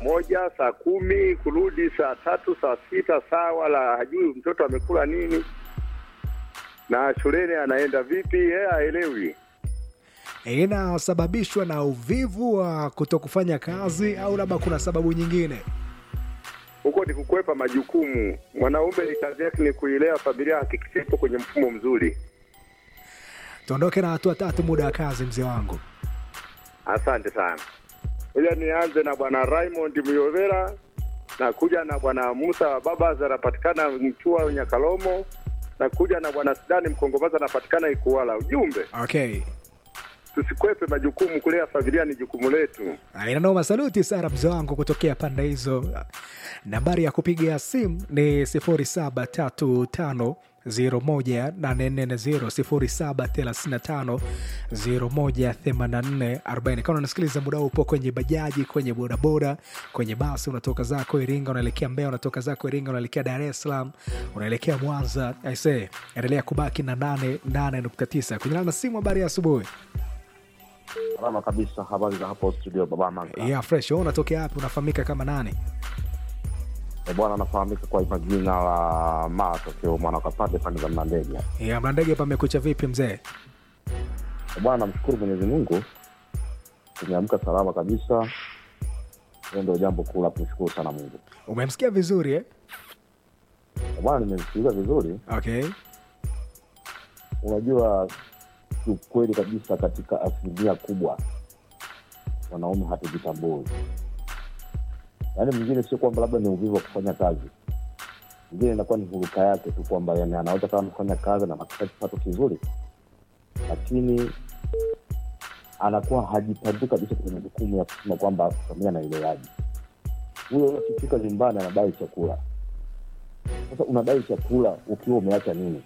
moja, saa kumi, kurudi saa tatu, saa sita, saa wala hajui mtoto amekula nini na shuleni anaenda vipi, yeye haelewi. Inasababishwa na uvivu wa kutokufanya kazi au labda kuna sababu nyingine? Huko ni kukwepa majukumu. Mwanaume ni kazi yake ni kuilea familia, hakikisha ipo kwenye mfumo mzuri. Tuondoke na hatua tatu, muda wa kazi, mzee wangu. Asante sana. Ila nianze na bwana Raymond Muyovera na kuja na bwana Musa Babas anapatikana Mchua Nyakalomo na kuja na bwana Sidani Mkongomaza anapatikana Ikuwala. Ujumbe, Okay. tusikwepe majukumu, kulea familia ni jukumu letu. Inanoma, saluti sana mzee wangu kutokea pande hizo. Nambari ya kupiga simu ni 0735 01840 0735 kama unasikiliza muda huu, upo kwenye bajaji, kwenye bodaboda, kwenye basi, unatoka zako Iringa unaelekea Mbeya, unatoka zako Iringa unaelekea Dar es Salaam, unaelekea Mwanza, aise, endelea kubaki na 88.9 kwenye na simu. Habari ya asubuhi. Salama kabisa. Habari za hapo studio, baba Manga? Yeah, fresh. Wewe unatokea wapi? Unafahamika kama nani? E bwana, anafahamika kwa jina la Matokeo mwana kapande pande za Mlandege. Yeah, Mlandege pamekucha vipi mzee? E bwana, namshukuru Mwenyezi Mungu tumeamka salama kabisa. Hiyo ndio jambo kuu la kumshukuru sana Mungu. Umemsikia vizuri eh? E bwana, nimesikiliza vizuri. Okay. Unajua, kiukweli kabisa, katika asilimia kubwa wanaume hatujitambui. Yaani mwingine sio kwamba labda ni uvivu wa kufanya kazi, mwingine inakuwa ni huruka yake tu kwamba yani anaweza kama kufanya kazi na anapata kipato kizuri, lakini anakuwa hajitambui kabisa kwenye majukumu ya kusema kwamba familia anaelewaji. Huyo akifika nyumbani anadai chakula. Sasa unadai chakula ukiwa umeacha nini?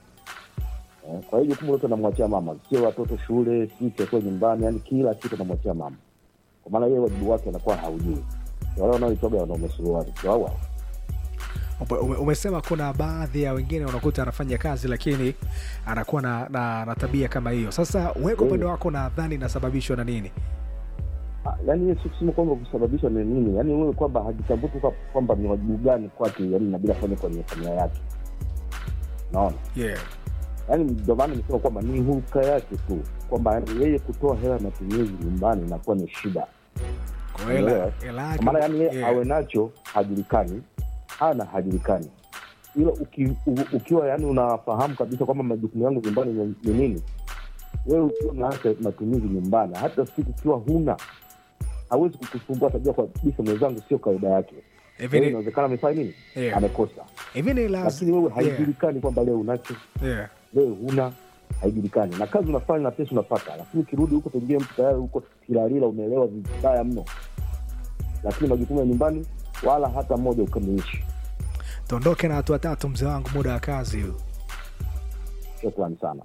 Eh, Kwa hiyo jukumu lote anamwachia mama, sio watoto shule, si chakula nyumbani, yani kila kitu anamwachia mama, kwa maana yeye wajibu wake anakuwa haujui. Wale wanaoitoga wanaume suruali wawa Ume- ume- Umesema kuna baadhi ya wengine unakuta anafanya kazi lakini anakuwa na, na, na tabia kama hiyo. Sasa wewe kwa upande wako nadhani inasababishwa na nini? yani hiyo si kusema kwamba kusababishwa ni nini, yani wewe kwamba hajitambui tu kwa- kwamba ni wajibu gani kwake, yani inabidi afanye kwenye familia yake. Naona Yeah. yani, ndio maana nimesema kwamba ni huruka yake tu, kwamba yani yeye kutoa hela ya matumizi nyumbani inakuwa ni shida. Kwa hela Umeelewa? hela Kwa yake. maana yani yeye yeah. awe nacho hajulikani, hana hajulikani, ila uki, u, ukiwa yani unafahamu kabisa kwamba majukumu yangu nyumbani ni ni nini, wewe ukiwa unaacha matumizi nyumbani, hata siku ukiwa huna hawezi kukusumbua, atajua kabisa mwenzangu sio kawaida yake. Hivi Kwa hiyo ni- inawezekana amefanya nini, Yeah. amekosa, hivi ni lakini lazima. wewe haijulikani kwamba leo unacho, Yeah. leo huna, haijulikani, na kazi unafanya na pesa unapata, lakini ukirudi huko pengine mtu tayari huko kilalila, umeelewa vibaya mno, lakini majukumu ya nyumbani wala hata mmoja ukamilishi. Tuondoke na hatua tatu mzee wangu, muda wa kazi huu. Shukrani sana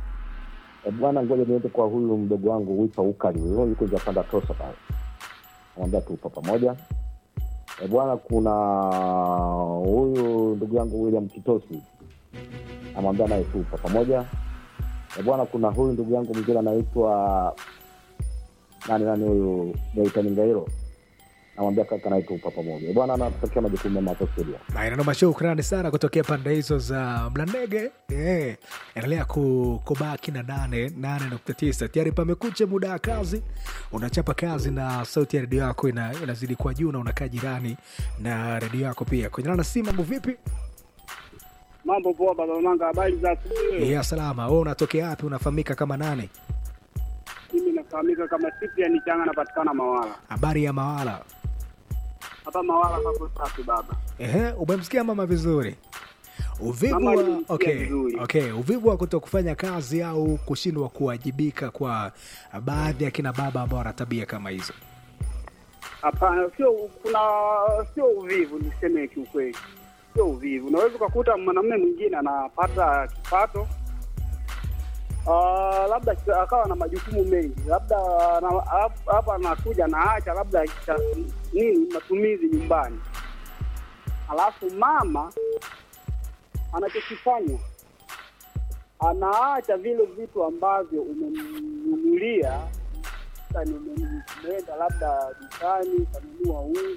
E bwana, ngoja niende kwa huyu mdogo wangu Wipa Ukali, huyo yuko Japanda Tosa pale, namwambia tupo pamoja. E bwana, kuna huyu ndugu yangu William Kitosi, namwambia naye tupo pamoja. E bwana, kuna huyu ndugu yangu mwingine anaitwa nani nani, huyu Gaitani Ngairo, namwambia kaka naye tupo pamoja. E bwana, anatokea majukumu mema hapo studio. Na inanoma, shukrani sana kutokea pande hizo za Mlandege. Yeah. Endelea ku- kubaki na nane nane nukta tisa. Tayari pamekucha, muda wa kazi, unachapa kazi na sauti ya redio yako ina, inazidi kwa juu na unakaa jirani na redio yako pia. Kwenye nana si mambo vipi? Mambo poa baba Manga, habari za asubuhi. Ya salama. Wewe unatokea wapi? Unafahamika kama nani? Mimi nafahamika kama Cyprian Changa, napatikana Mawala Habari ya Mawala. hapa Mawala kwa safi baba. Ehe, umemsikia mama vizuri. Uvivu Mama wa, alimsikia okay, vizuri. okay. Uvivu wa kuto kufanya kazi au kushindwa kuwajibika kwa baadhi ya kina baba ambao wana tabia kama hizo. Hapana, sio kuna sio uvivu, niseme kiukweli, sio uvivu. Unaweza ukakuta mwanamume mwingine anapata kipato Ah, labda kita- akawa na majukumu mengi, labda na- hap- hapa anakuja anaacha labda kita- nini matumizi nyumbani, alafu mama anachokifanya anaacha vile vitu ambavyo umemnunulia, Sasa ni- umeenda labda dukani kanunua unga